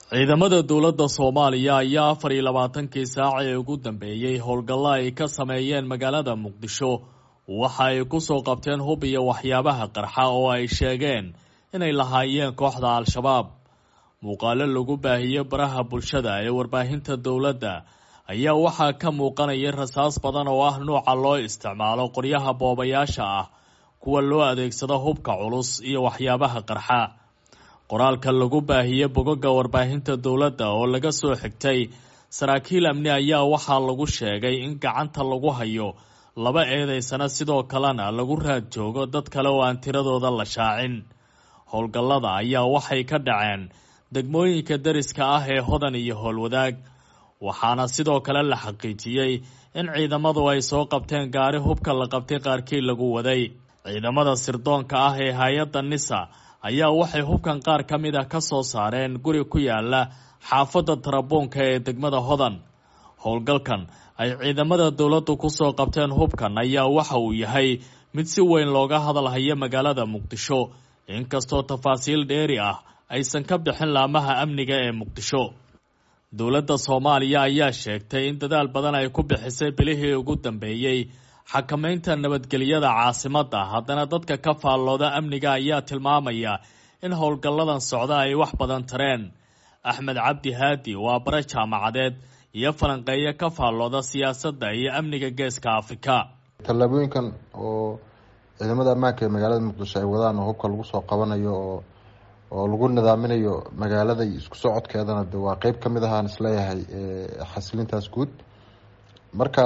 ciidamada dowladda soomaaliya ayaa afar iyo labaatankii saac ee ugu dambeeyey howlgallo ay ka sameeyeen magaalada muqdisho waxa ay kusoo qabteen hub iyo waxyaabaha qarxa oo ay sheegeen inay lahaayeen kooxda al-shabaab muuqaalo lagu baahiyey baraha bulshada ee warbaahinta dowladda ayaa waxaa ka muuqanaya rasaas badan oo ah nuuca loo isticmaalo qoryaha boobayaasha ah kuwa loo adeegsado hubka culus iyo waxyaabaha qarxa qoraalka lagu baahiyey bogoga warbaahinta dowladda oo laga soo xigtay saraakiil amni ayaa waxaa lagu sheegay in gacanta lagu hayo laba eedeysana sidoo kalena lagu raad joogo dad kale oo aan tiradooda la shaacin howlgallada ayaa waxay ka dhaceen degmooyinka dariska ah ee hodan iyo howlwadaag waxaana sidoo kale la xaqiijiyey in ciidamadu ay soo qabteen gaari hubka la qabtay qaarkii lagu waday ciidamada sirdoonka ah ee hay-adda nisa ayaa waxay hubkan qaar ka mid ah ka soo saareen guri ku yaala xaafadda tarabuunka ee degmada hodan howlgalkan ay ciidamada dowladdu kusoo qabteen hubkan ayaa waxa uu yahay mid si weyn looga hadalhayo magaalada muqdisho inkastoo tafaasiil dheeri ah aysan ka bixin laamaha amniga ee muqdisho dowladda soomaaliya ayaa sheegtay in dadaal badan ay ku bixisay bilihii ugu dambeeyey xakamaynta nabadgelyada caasimadda haddana dadka ka faallooda amniga ayaa tilmaamaya in howlgalladan socda ay wax badan tareen axmed cabdi haadi waa bare jaamacadeed iyo falanqeeyo ka faallooda siyaasadda iyo amniga geeska afrika tallaabooyinkan oo ciidamada ammaanka ee magaalada muqdisho ay wadaan oo hubka lagu soo qabanayo oo oo lagu nidaaminayo magaalada iyo isku socodkeedana de waa qeyb kamid ahaan isleeyahay xasilintaas guud marka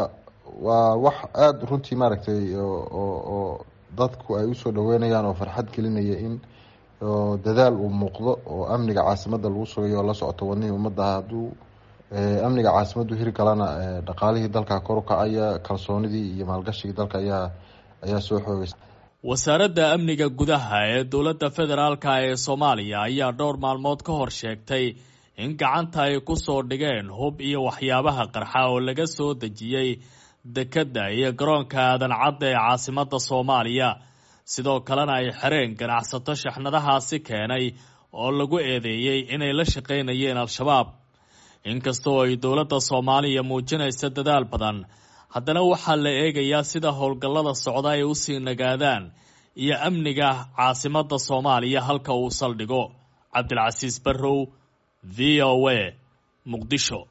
waa wax aada runtii maaragtay oo dadku ay usoo dhaweynayaan oo farxad gelinaya in dadaal uu muuqdo oo amniga caasimadda lagu sugayo oo la socoto wadnihii ummadda hadduu amniga caasimaddu hiri kalana dhaqaalihii dalka kor u kacaya kalsoonidii iyo maalgashigii dalka ayaa ayaa soo xoogaysa wasaaradda amniga gudaha ee dowladda federaalka ee soomaaliya ayaa dhowr maalmood ka hor sheegtay in gacanta ay kusoo dhigeen hub iyo waxyaabaha qarxa oo laga soo dejiyey dekedda iyo garoonka aadan cadda ee caasimadda soomaaliya sidoo kalena ay xereen ganacsato shaxnadahaasi keenay oo lagu eedeeyey inay la shaqaynayeen al-shabaab inkastoo ay dowladda soomaaliya muujinaysa dadaal badan haddana waxaa la eegayaa sida howlgallada socda ay usii nagaadaan iyo amniga caasimadda soomaaliya halka uu saldhigo cabdilcasiis barrow v o a muqdisho